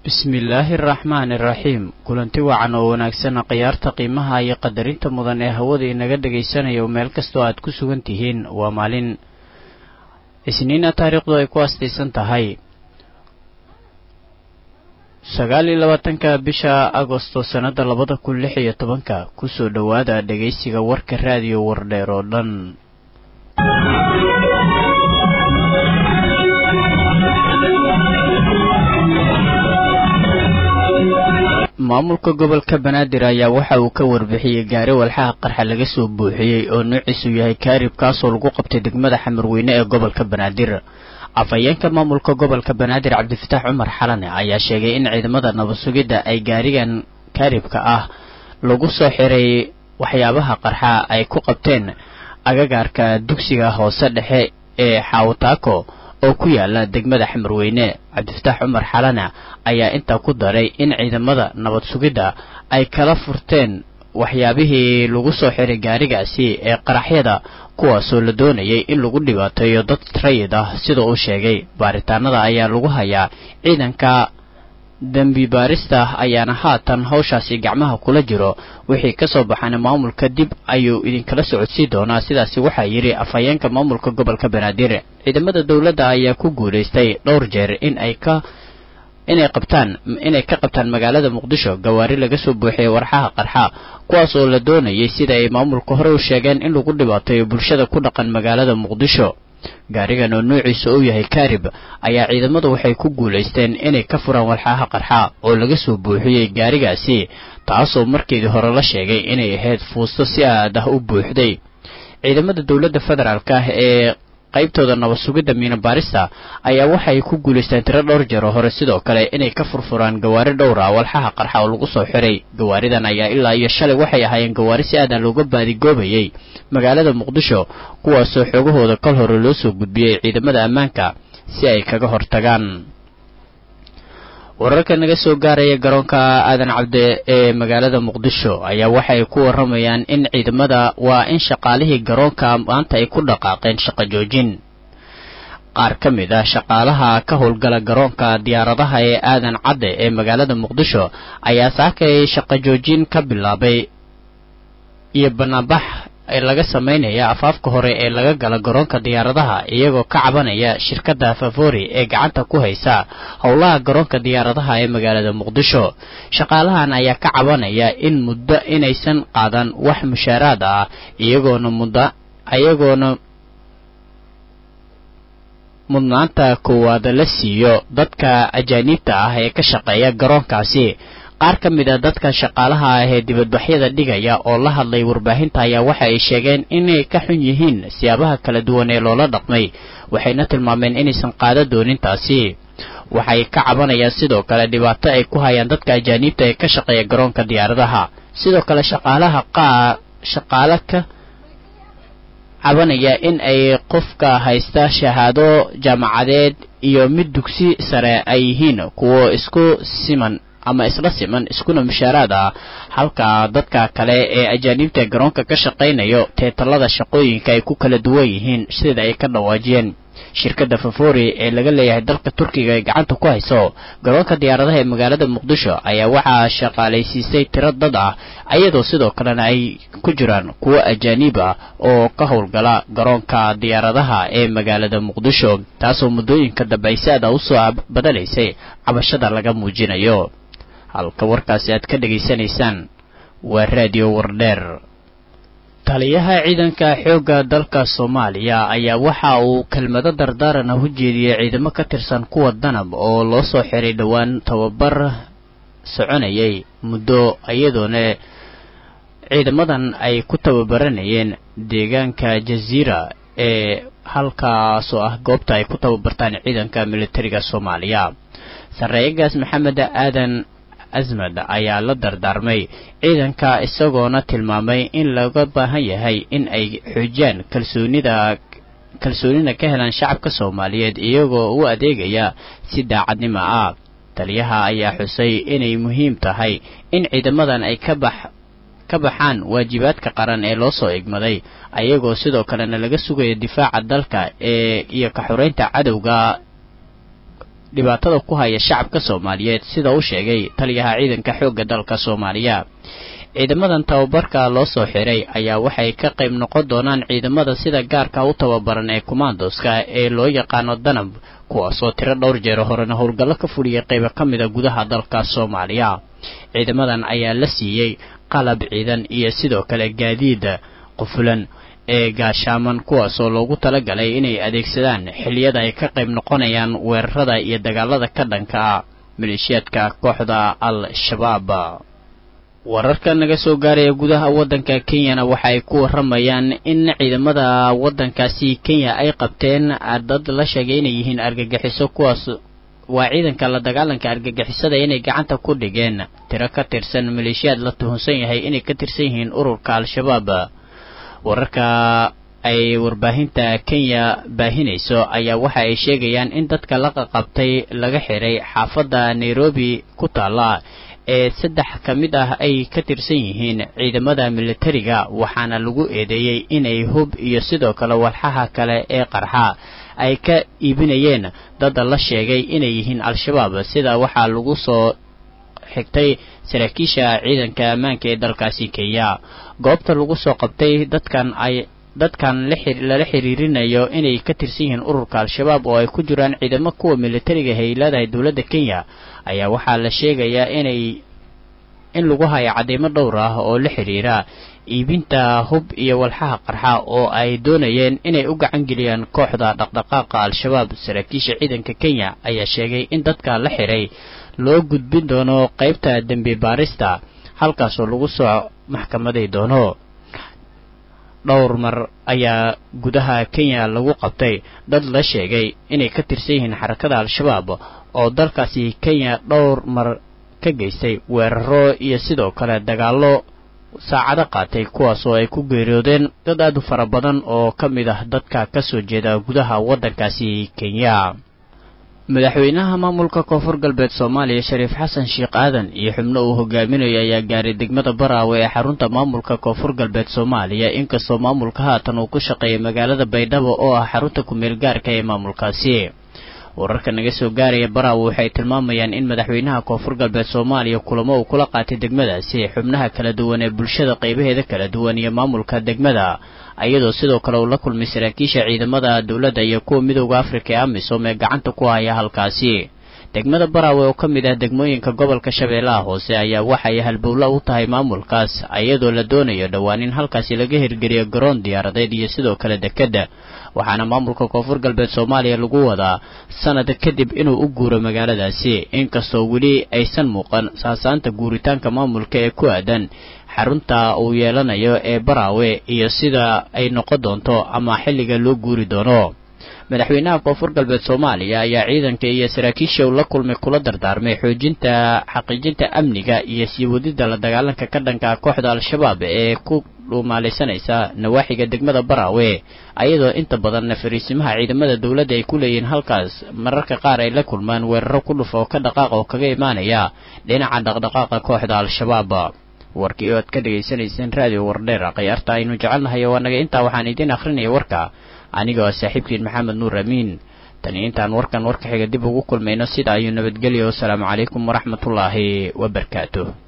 bismillaahi araxmaani iraxiim kulanti wacan oo wanaagsan khiyaarta qiimaha iyo qadarinta mudan ee hawada inaga dhagaysanayo meel kastoo aad ku sugan tihiin waa maalin isniina taariikhdu ay ku astaysan tahay sagaal iyo labaatanka bisha agosto sannada labada kun lix iyo tobanka kusoo dhowaada dhegaysiga warka raadiyo wardheer oo dhan maamulka gobolka banaadir ayaa waxa uu ka warbixiyey gaari walxaha qarxa laga soo buuxiyey oo noociisu yahay kaarib kaasoo lagu qabtay degmada xamarweyne ee gobolka banaadir afhayeenka maamulka gobolka banaadir cabdifitaax cumar xalane ayaa sheegay in ciidamada nabad sugidda ay gaarigan kaaribka ah lagu soo xiray waxyaabaha qarxa ay ku qabteen agagaarka dugsiga hoose dhexe ee xaawataako oo ku yaala degmada xamarweyne cabdifitaax cumar xalana ayaa intaa ku daray in ciidamada nabad sugidda ay kala furteen waxyaabihii lagu soo xiray gaarigaasi ee qaraxyada kuwaasoo la doonayay in lagu dhibaateeyo dad rayid ah sida uu sheegay baaritaanada ayaa lagu hayaa ciidanka dembi baarista ayaana haatan hawshaasi gacmaha kula jiro wixii ka soo baxana maamulka dib ayuu idinkala socodsii doonaa sidaasi waxaa yidhi afhayeenka maamulka gobolka banaadir ciidamada dowladda ayaa ku guulaystay dhowr jeer in ay ka inay qabtaan inay ka qabtaan magaalada muqdisho gawaari laga soo buuxiyay warxaha qarxa kuwaas oo la doonayay sida ay maamulka hore u sheegeen in lagu dhibaateeyo bulshada ku dhaqan magaalada muqdisho gaarigan oo nuuciisa uu yahay kaarib ayaa ciidamadu waxay ku guulaysteen inay ka furaan walxaha qarxa oo laga soo buuxiyey gaarigaasi taasoo markeedii hore la sheegay inay ahayd fuusto si aad ah u buuxday ciidamada dowladda federaalk ah ee qaybtooda nabad sugidda miina baarista ayaa waxay ku guulaysteen tiro dhowr jeer oo hore sidoo kale inay ka furfuraan gawaari dhowra walxaha qarxa oo lagu soo xiray gawaaridan ayaa ilaa iyo shalay waxay ahaayeen gawaari si aadan looga baadigoobayay magaalada muqdisho kuwaasoo xoogahooda kol hore loo soo gudbiyey ciidamada ammaanka si ay kaga hortagaan wararka naga soo gaaraya garoonka aadan cabde ee magaalada muqdisho ayaa waxay ku waramayaan in ciidamada waa in shaqaalihii garoonka maanta ay ku dhaqaaqeen shaqo joojin qaar ka mid ah shaqaalaha ka howlgala garoonka diyaaradaha ee aadan cadde ee magaalada muqdisho ayaa saakay shaqo joojin ka bilaabay iyo banaanbax laga samaynaya afaafka hore ee laga gala garoonka diyaaradaha iyagoo ka cabanaya shirkadda favori ee gacanta ku haysa howlaha garoonka diyaaradaha ee magaalada muqdisho shaqaalahan ayaa ka cabanaya in muddo inaysan qaadan wax mushaaraad ah iyagoona mudda iyagoona mudnaanta koowaad la siiyo dadka ajaaniibta ah ee ka shaqeeya garoonkaasi qaar ka mid a dadka shaqaalaha ah ee dibadbaxyada dhigaya oo la hadlay warbaahinta ayaa waxa ay sheegeen inay ka xun yihiin siyaabaha kala duwan ee loola dhaqmay waxayna tilmaameen inaysan qaada doonin taasi waxay ka cabanayaan sidoo kale dhibaato ay ku hayaan dadka ajaaniibta ee ka shaqeeya garoonka diyaaradaha sidoo kale shaqaalaha qaa shaqaale ka cabanaya in ay qofka haysta shahaado jaamacadeed iyo mid dugsi sare ay yihiin kuwo isku siman ama isla siman iskuna mushaaraad ah halka dadka kale ee ajaaniibta garoonka ka shaqaynayo teetalada shaqooyinka ay ku kala duwan yihiin sida ay ka dhawaajiyeen shirkadda favori ee laga leeyahay dalka turkiga ay gacanta ku hayso garoonka diyaaradaha ee magaalada muqdisho ayaa waxaa shaqaalaysiisay tiro dad ah iyadoo sidoo kalena ay ku jiraan kuwo ajaaniib ah oo ka howlgala garoonka diyaaradaha ee magaalada muqdisho taasoo muddooyinka dambe ay si aada usoo badalaysay cabashada laga muujinayo halka warkaasi aad ka dhegaysanaysaan waa raadiyo wardheer taliyaha ciidanka xoogga dalka soomaaliya ayaa waxa uu kelmado dardaaran ah u jeediyey ciidamo ka tirsan kuwa danab oo loo soo xiray dhowaan tababar soconayay muddo iyadoona ciidamadan ay ku tababaranayeen deegaanka jaziira ee halkaasoo ah goobta ay ku tababartaan ciidanka militariga soomaaliya sarreeyagaas maxamed aadan asmad ayaa la dardaarmay ciidanka isagoona tilmaamay in laga baahan yahay in ay xoojiyaan kalsoonida kalsoonina ka helaan shacabka soomaaliyeed iyagoo u adeegaya si daacadnimo ah taliyaha ayaa xusay inay muhiim tahay in ciidamadan ay ka bax ka baxaan waajibaadka qaran ee loo soo igmaday ayagoo sidoo kalena laga sugayo difaaca dalka ee iyo ka xoreynta cadowga dhibaatada ku haya shacabka soomaaliyeed sida uu sheegay taliyaha ciidanka xoogga dalka soomaaliya ciidamadan tababarka loo soo xiray ayaa waxay ka qayb noqon doonaan ciidamada sida gaarka u tababaran ee commandoska ee loo yaqaano danab kuwaasoo tiro dhowr jeer horena howlgallo ka fuliyay qaybo ka mida gudaha dalka soomaaliya ciidamadan ayaa la siiyey qalab ciidan iyo sidoo kale gaadiida qufulan ee gaashaaman kuwaasoo loogu talagalay inay adeegsadaan xilliyada ay ka qayb noqonayaan weerarada iyo dagaalada ka dhanka ah maleeshiyaadka kooxda al-shabaab wararka naga soo gaaraya gudaha waddanka kenyana waxa ay ku waramayaan in ciidamada waddankaasi kenya ay qabteen dad la sheegay inay yihiin argagixiso kuwaas waa ciidanka la dagaalanka argagixisada inay gacanta ku dhigeen tiro ka tirsan maleeshiyaad la tuhunsan yahay inay ka tirsan yihiin ururka al-shabaab wararka ay warbaahinta kenya baahinayso ayaa waxa ay sheegayaan in dadka la qaqabtay laga xiray xaafadda nairobi ku taalla ee saddex ka mid ah ay ka tirsan yihiin ciidamada militariga waxaana lagu eedeeyey inay hub iyo sidoo kale walxaha kale ee qarxa ay ka iibinayeen dad la sheegay inay yihiin al-shabaab sida waxaa lagu soo xigtay saraakiisha ciidanka ammaanka ee dalkaasi kenya goobta lagu soo qabtay dadkan ay dadkan lala xiriirinayo inay ka tirsan yihiin ururka al-shabaab oo ay ku jiraan ciidamo kuwa militariga hay leedahay dowladda kenya ayaa waxaa la sheegayaa inay in lagu hayo cadeymo dhowr ah oo la xiriira iibinta hub iyo walxaha qarxa oo ay doonayeen inay u gacan geliyaan kooxda dhaqdhaqaaqa al-shabaab saraakiisha ciidanka kenya ayaa sheegay in dadka la xiray loo gudbin doono qaybta dembi baarista halkaasoo lagu soo maxkamaday doono dhowr mar ayaa gudaha kenya lagu qabtay dad la sheegay inay ka tirsan yihiin xarakada al-shabaab oo dalkaasi kenya dhowr mar ka geystay weeraro iyo sidoo kale dagaallo saacado qaatay kuwaasoo ay ku geeriyoodeen dad aad u fara badan oo ka mid ah dadka ka soo jeeda gudaha waddankaasi kenya madaxweynaha maamulka koonfur galbeed soomaaliya shariif xasan sheekh aadan iyo xubno uu hogaaminayo ayaa gaaray degmada baraawe ee xarunta maamulka koonfur galbeed soomaaliya inkastoo maamulka haatan uu ku shaqeeyay magaalada baydhabo oo ah xarunta ku-meel gaarka ee maamulkaasi wararka naga soo gaaraya baraawe waxay tilmaamayaan in madaxweynaha koonfur galbeed soomaaliya kulamo uu kula qaatay degmadaasi xubnaha kala duwan ee bulshada qaybaheeda kala duwan iyo maamulka degmada iyadoo sidoo kale uu la kulmay saraakiisha ciidamada dowladda iyo kuwa midooda afrika ee amisom ee gacanta ku haya halkaasi degmada baraawe oo ka mid ah degmooyinka gobolka shabeellaha hoose ayaa waxay halbowlo u tahay maamulkaas iyadoo la doonayo dhowaan in halkaasi laga hirgeliyo garoon diyaaradeed iyo sidoo kale dekedda waxaana maamulka koonfur galbeed soomaaliya lagu wadaa sanad kadib inuu u guuro magaaladaasi inkastoo weli aysan muuqan saasaanta guuritaanka maamulka ee ku aadan xarunta uu yeelanayo ee baraawe iyo sida ay noqon doonto ama xilliga loo guuri doono madaxweynaha koonfur galbeed soomaaliya ayaa ciidanka iyo saraakiisha uu la kulmay kula dardaarmay xoojinta xaqiijinta amniga iyo sii wadida la dagaalanka ka dhanka kooxda al-shabaab ee ku dhuumaalaysanaysa nawaaxiga degmada baraawe ayadoo inta badanna fariisimaha ciidamada dowladda ay ku leeyihiin halkaas mararka qaar ay la kulmaan weeraro ku dhuf oo ka dhaqaaqa oo kaga imaanaya dhinaca dhaqdhaqaaqa kooxda al-shabaab warkii oo aad ka dhegaysanayseen raadiyo wardheer khiyaarta aynu jecelnahay waa naga intaa waxaan idiin akhrinaya warka anigoo saaxiibkiin maxamed nuur amiin tani intaan warkan warka xiga dib ugu kulmayno sida ayuu nabadgelyo wasalaamu calaykum waraxmatullaahi wabarakaatuh